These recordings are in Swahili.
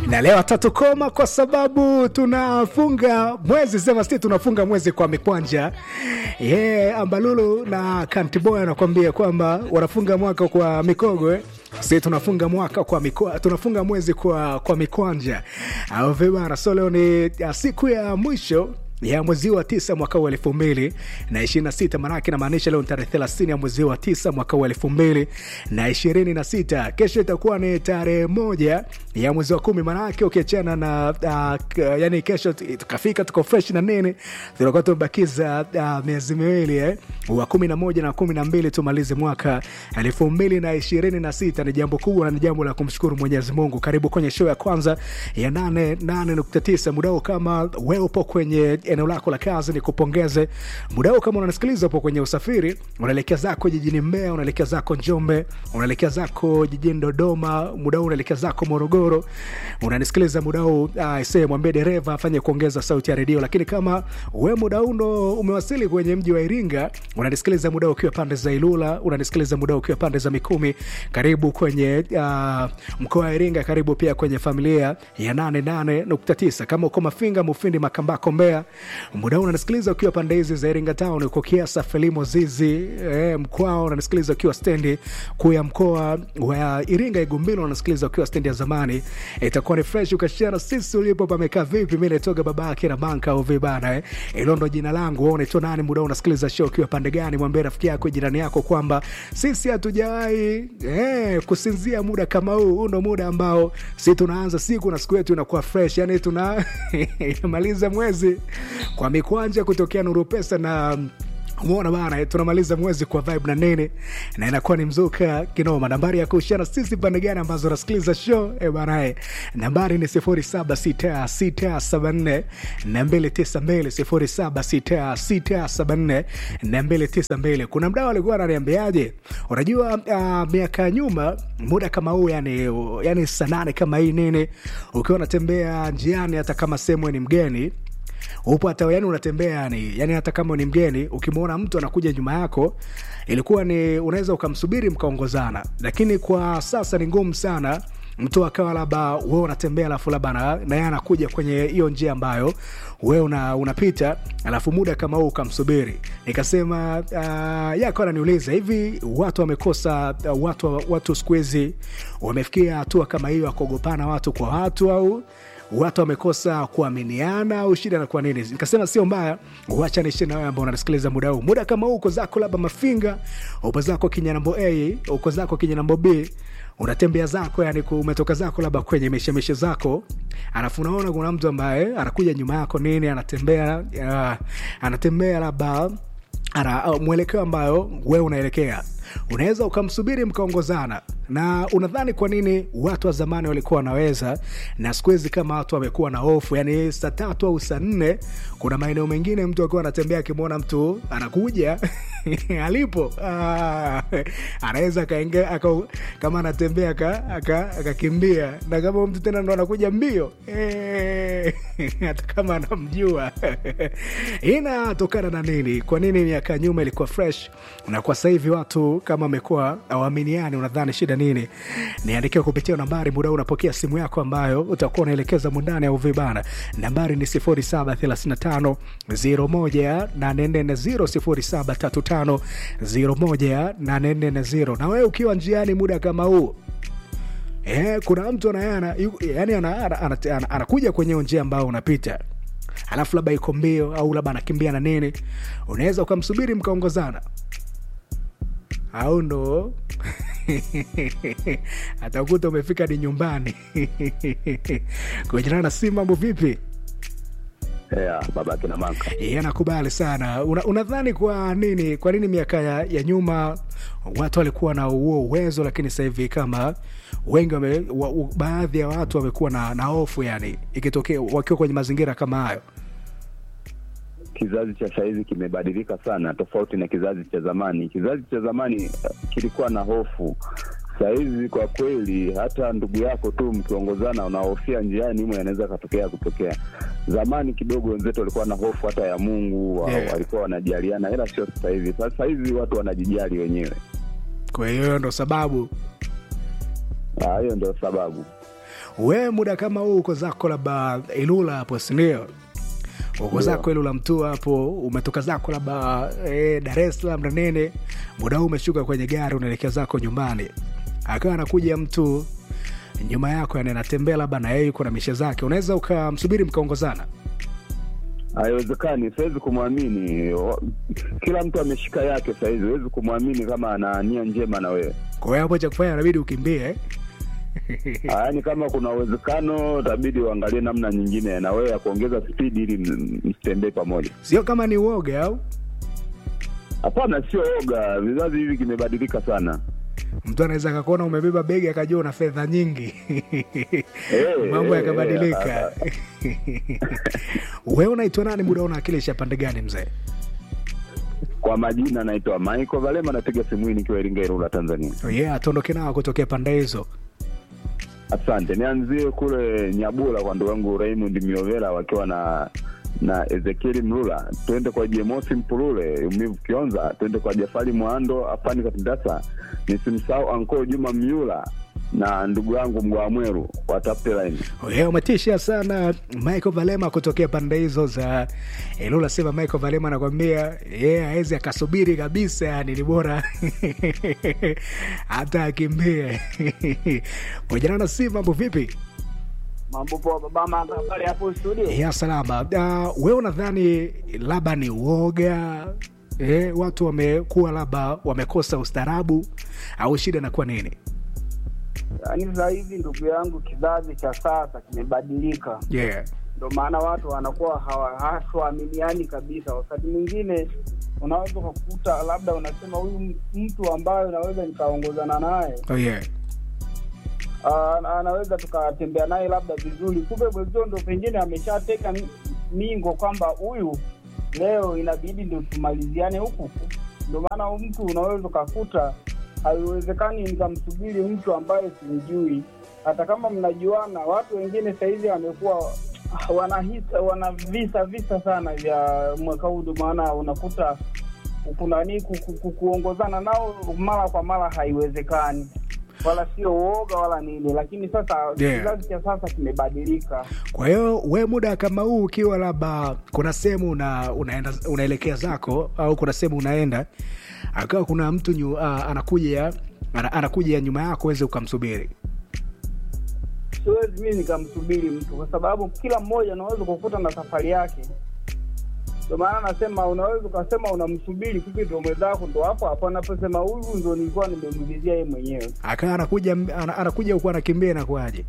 na leo tatukoma kwa sababu tunafunga mwezi sema si tunafunga mwezi kwa mikwanja yeah, ambalulu na kantiboy anakuambia kwamba wanafunga mwaka kwa mikogo eh? si tunafunga mwaka kwa mikwa, tunafunga mwezi kwa, kwa mikwanja au vibara so leo ni ya siku ya mwisho ya mwezi wa tisa mwaka wa elfu mbili na ishirini na sita maanake inamaanisha leo ni tarehe thelathini ya mwezi wa tisa mwaka wa elfu mbili na ishirini na sita kesho itakuwa ni tarehe moja ya mwezi wa kumi maanake ukiachana na uh, yani kesho tukafika tuko fresh na nini tunakuwa tumebakiza uh, miezi miwili eh? wa kumi na moja na kumi na mbili tumalize mwaka elfu mbili na ishirini na sita ni jambo kubwa na ni jambo la kumshukuru mwenyezi mungu karibu kwenye show ya kwanza ya nane nane nukta tisa mudao kama we upo kwenye eneo lako la kazi ni kupongeze muda huu kama unanisikiliza upo kwenye usafiri unaelekea zako jijini mbea unaelekea zako njombe unaelekea zako jijini dodoma muda huu unaelekea zako morogoro unanisikiliza muda huu uh, se mwambie dereva afanye kuongeza sauti ya redio lakini kama we muda huu ndo umewasili kwenye mji wa iringa unanisikiliza muda huu ukiwa pande za ilula unanisikiliza muda huu ukiwa pande za mikumi karibu kwenye uh, mkoa wa iringa karibu pia kwenye familia ya 88.9 kama uko mafinga mufindi makambako mbea muda huu unanisikiliza ukiwa pande hizi za iringa town uko kiasa felimo zizi eh, mkwao unanisikiliza ukiwa stendi kuu ya mkoa wa iringa igumbilo unanisikiliza ukiwa stendi ya zamani itakuwa ni fresh ukashana sisi ulipo pamekaa vipi mi naitoga baba yake na banka au vibana eh. ilo ndo jina langu wewe unaitwa nani muda huu unasikiliza show ukiwa pande gani mwambie rafiki yako jirani yako kwamba sisi hatujawahi eh, kusinzia muda kama huu huu ndo muda ambao si tunaanza siku na siku yetu inakuwa fresh yani tuna inamaliza mwezi kwa mikwanja kutokea nuru pesa na umeona bana tunamaliza mwezi kwa vibe na nene na inakuwa ni mzuka kinoma nambari ya kuhusiana sisi pande gani ambazo nasikiliza show e bana nambari ni 076674 na 292 076674 kuna mdao alikuwa ananiambiaje unajua uh, miaka ya nyuma muda kama huu yani, yani saa nane kama hii nini ukiwa unatembea njiani hata kama sehemu ni mgeni upo hata yani unatembea yani, yani hata kama ni mgeni ukimwona mtu anakuja nyuma yako ilikuwa ni unaweza ukamsubiri mkaongozana lakini kwa sasa ni ngumu sana mtu akawa labda we unatembea alafu labda na yeye anakuja kwenye hiyo njia ambayo we una, unapita alafu muda kama huu ukamsubiri nikasema uh, yako ananiuliza hivi watu wamekosa uh, watu, watu siku hizi wamefikia hatua kama hiyo akuogopana watu kwa watu au watu wamekosa kuaminiana au shida nakuwa nini nikasema sio mbaya wacha niishi na wewe ambao unanisikiliza muda huu muda kama huu uko zako labda mafinga upo zako kinyanambo a uko zako kinyanambo b unatembea zako yani umetoka zako labda kwenye mishemishe zako alafu unaona kuna mtu ambaye anakuja nyuma yako nini anatembea uh, anatembea labda ana uh, mwelekeo ambayo wewe unaelekea unaweza ukamsubiri mkaongozana na unadhani kwa nini watu wa zamani walikuwa wanaweza na siku hizi kama watu wamekuwa na hofu yani saa tatu au saa nne kuna maeneo mengine mtu akiwa anatembea akimwona mtu anakuja alipo ah, anaweza akaingia kama anatembea akakimbia aka, na kama mtu tena ndo anakuja mbio e, hata kama anamjua inatokana na nini kwa nini miaka nyuma ilikuwa fresh na kwa sasa hivi watu kama amekuwa awaminiani unadhani shida nini niandikiwa kupitia nambari muda unapokea simu yako ambayo utakuwa unaelekeza mundani au vibana nambari ni 0735 01840 0735 na wewe ukiwa njiani muda kama huu Eh, kuna mtu anayana yani anakuja ana, ana, ana, ana kwenye njia ambayo unapita alafu labda iko mbio au labda anakimbia na nini unaweza ukamsubiri mkaongozana au ndo atakuta umefika ni nyumbani kuenjana na si mambo vipi yeah, baba kina maka yeah, nakubali sana Una, unadhani kwa nini kwa nini miaka ya, ya nyuma watu walikuwa na huo uwezo lakini sasa hivi kama wengi wame, wa, u, baadhi ya watu wamekuwa na, na hofu yani ikitokea wakiwa kwenye mazingira kama hayo kizazi cha sahizi kimebadilika sana tofauti na kizazi cha zamani kizazi cha zamani kilikuwa na hofu sahizi kwa kweli hata ndugu yako tu mkiongozana unahofia njiani mwe anaweza akatokea kutokea zamani kidogo wenzetu walikuwa na hofu hata ya mungu wa, Yeah. walikuwa wanajaliana ila sio sasa hivi sasa hivi watu wanajijali wenyewe kwa hiyo ndo sababu Ah, hiyo ndio sababu we muda kama huu uko zako labda ilula hapo sindio uko zako ilula mtu hapo umetoka zako labda e, dar es salaam na nene muda huu umeshuka kwenye gari unaelekea zako nyumbani akawa anakuja mtu nyuma yako yani anatembea labda na yeye yuko na mishe zake unaweza ukamsubiri mkaongozana haiwezekani siwezi kumwamini Wa- kila mtu ameshika yake sahizi huwezi kumwamini kama ana nia njema na wewe kwa hiyo hapo cha kufanya inabidi ukimbie eh? yaani kama kuna uwezekano itabidi uangalie namna nyingine na wewe ya kuongeza spidi ili m- msitembee pamoja sio kama ni uoga au hapana sio oga vizazi hivi kimebadilika sana mtu anaweza akakuona umebeba begi akajua una fedha nyingi Eh, mambo eh, yakabadilika eh, we unaitwa nani muda unawakilisha pande gani mzee kwa majina naitwa michael valema napiga simu hii nikiwa iringa irula tanzania oh yeah tuondoke nao kutokea pande hizo asante nianzie kule nyabula kwa ndugu yangu raymond miovela wakiwa na na ezekieli mlula twende kwa jemosi mpulule umivu kionza twende kwa jafari mwando afani katindasa nisimsahau anko juma myula na ndugu yangu mgwa mweru watafute laini Oh yeah, umetisha sana michael valema kutokea pande hizo za ilula sema michael valema anakwambia yeye awezi akasubiri kabisa yani ni bora hata akimbie kujana na si mambo vipi mambo poa baba manga pale hapo studio ya salama uh, we unadhani labda ni uoga eh, watu wamekuwa labda wamekosa ustaarabu au shida inakuwa nini yaani sasa hivi ndugu yangu kizazi cha sasa kimebadilika yeah. ndio maana watu wanakuwa hawa- hawaminiani kabisa wakati mwingine unaweza ukakuta labda unasema huyu m- mtu ambaye unaweza nikaongozana naye Oh, yeah. ah, anaweza tukatembea naye labda vizuri kumbe mwenzio ndo pengine ameshateka mi- mingo kwamba huyu leo inabidi ndo tumaliziane huku huku. ndio maana mtu unaweza ukakuta haiwezekani nikamsubiri mtu ambaye simjui hata kama mnajuana watu wengine sahizi wamekuwa wanahisa wana visa visa sana vya mwaka huu ndio maana unakuta kunani ku, ku, ku, kuongozana nao mara kwa mara haiwezekani wala sio uoga wala nini lakini sasa Yeah. kizazi cha sasa kimebadilika kwa hiyo we muda kama huu ukiwa labda kuna sehemu una, unaenda unaelekea zako au kuna sehemu unaenda akawa kuna mtu nyu, uh, anakuja ana, anakuja nyuma yako uweze ukamsubiri siwezi mii nikamsubiri mtu kwa sababu kila mmoja unaweza kukuta na safari yake ndio maana nasema unaweza ukasema unamsubiri kumbe ndo mwenzako ndo hapo hapo anaposema huyu ndo nilikuwa nimemulizia yeye mwenyewe akawa anakuja ana, anakuja huku anakimbia inakuaje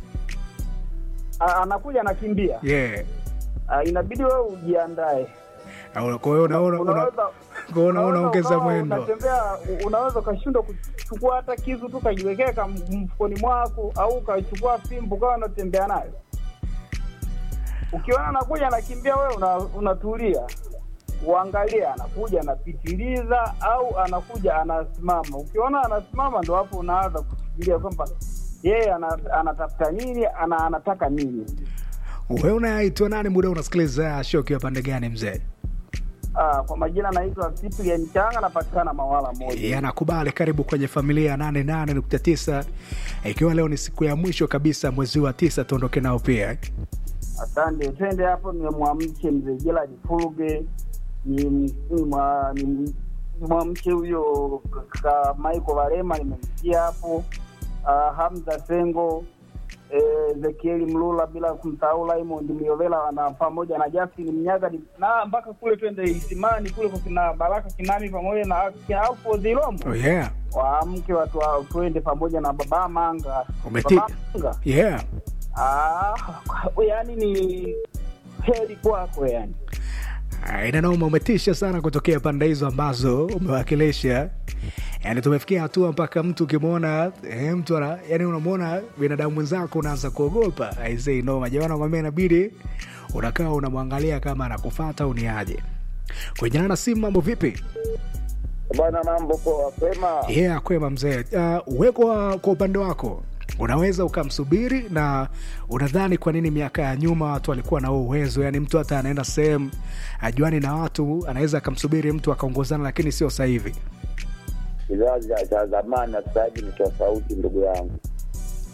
A- anakuja anakimbia yeah. Ah, inabidi wewe ujiandae Au- kwa hiyo unaona una, Unaweza- kwa hiyo una- unaweza unaongeza ukawa mwendo unatembea u- unaweza ukashindwa kuchukua hata kisu tu kajiwekea kam- mfukoni mwako au ukachukua fimbo ukawa unatembea nayo ukiona anakuja anakimbia wewe una, unatulia uangalie anakuja anapitiliza au anakuja anasimama ukiona anasimama ndo hapo unaanza kufikiria kwamba yeye ana, anatafuta nini ana, anataka nini we unaitwa nani muda unasikiliza show ukiwa pande gani mzee Ah, kwa majina naitwa Cyprian Changa napatikana Mawala moja yanakubali karibu kwenye familia ya 88.9 ikiwa leo ni siku ya mwisho kabisa mwezi wa tisa tuondoke nao pia Asante, twende hapo. Nimemwamshe mzee Gerald Fuluge, ni ni mwa- ni- nimwamshe huyo kaka Michael Varema, nimemsikia hapo. Uh, Hamza Sengo, eh, Ezekieli Mlula, bila kumsahau Raymond Miovela na pamoja na Justin Mnyaga ni- na mpaka kule twende Isimani kule kwa kina Baraka Kinami pamoja na kina Alfo Zilomo oh, yeah. waamke watu wa- twende pamoja na Baba Manga. Umeti- Baba Manga yeah. Ah, yani ni heri kwako yani. Ah, inanauma umetisha sana kutokea pande hizo ambazo umewakilisha yani tumefikia hatua mpaka mtu ukimwona eh, mtu ana, yani unamwona binadamu mwenzako unaanza kuogopa aisei noma jamani nakwambia inabidi unakaa unamwangalia kama anakufata au ni aje kwenye na simu mambo vipi Bwana, mambo poa, pema. yeah, kwema mzee uh, we kwa, kwa upande wako unaweza ukamsubiri na unadhani kwa nini miaka ya nyuma watu walikuwa na huo uwezo yani mtu hata anaenda sehemu ajuani na watu anaweza akamsubiri mtu akaongozana lakini sio sasa hivi Kizazi cha- cha zamani na sasa hivi ni tofauti, ndugu yangu.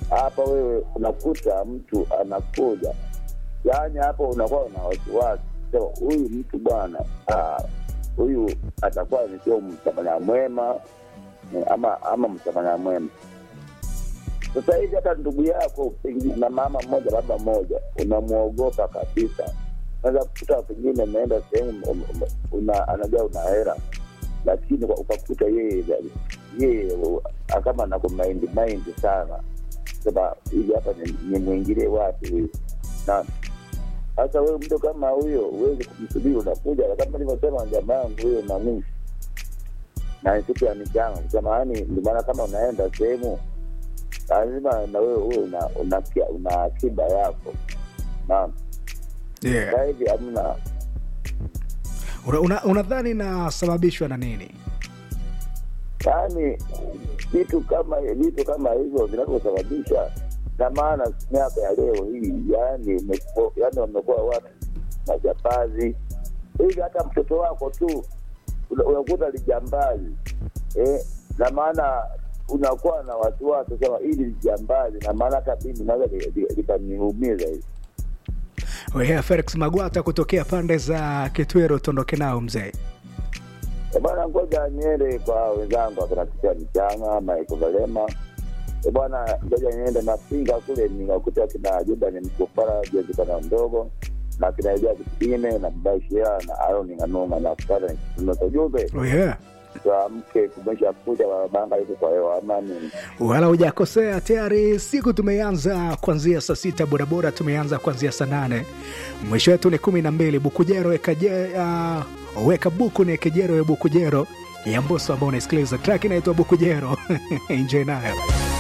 hapa wewe unakuta mtu anakuja yaani hapo unakuwa na wasiwasi sema huyu mtu bwana ah, huyu atakuwa ni sio msamaria mwema eh, ama ama msamaria mwema sasa hivi hata ndugu yako pengine na mama mmoja baba mmoja unamwogopa kabisa naweza kukuta pengine umeenda sehemu um, um, una, anajua una hera lakini kwa- ukakuta yeye yeye uh, kama nakumaindi maindi sana sema hivi hapa ni- nimwingilie wapi huyu na sasa wewe mtu kama huyo huwezi kumsubiri unakuja kama nilivyosema jamaa yangu huyo nanii na ni siku ya michango kusema yani ndio maana kama unaenda sehemu lazima na wewe uwe una, una, kia- una akiba yako naam yeah. sasa hivi hamna Una- una- unadhani inasababishwa na nini yaani vitu kama vitu kama hivyo vinavyosababisha na maana miaka ya leo hii yani imekuwa- yani wamekuwa watu majabazi hivi hata mtoto wako tu una- unakuta lijambazi eh, na maana unakuwa na wasiwasi sema hili lijambazi na maana hata mimi naweza li- li- likaniumiza hivi Wea Felix Magwata kutokea pande za Kitwero, tuondoke nao mzee. Eh, bwana ngoja niende kwa wenzangu akinapitia michanga maiko valema Eh, bwana ngoja niende napinga kule nikakuta kina juba ni mkufara jezikana mdogo na kinaijia kitine na mbashia na aroni nganunga na kupata nikitunoto jumbe Oh yeah. tuamke kumesha kucha barabanga iko kwa hewa amani Wala hujakosea, tayari siku tumeanza kuanzia saa sita, bodaboda tumeanza kuanzia saa nane, mwisho wetu ni kumi na mbili. Bukujero weka, je, uh, weka buku ni kejero ya Bukujero ya Mboso ambao unaisikiliza track inaitwa Bukujero enjoy nayo.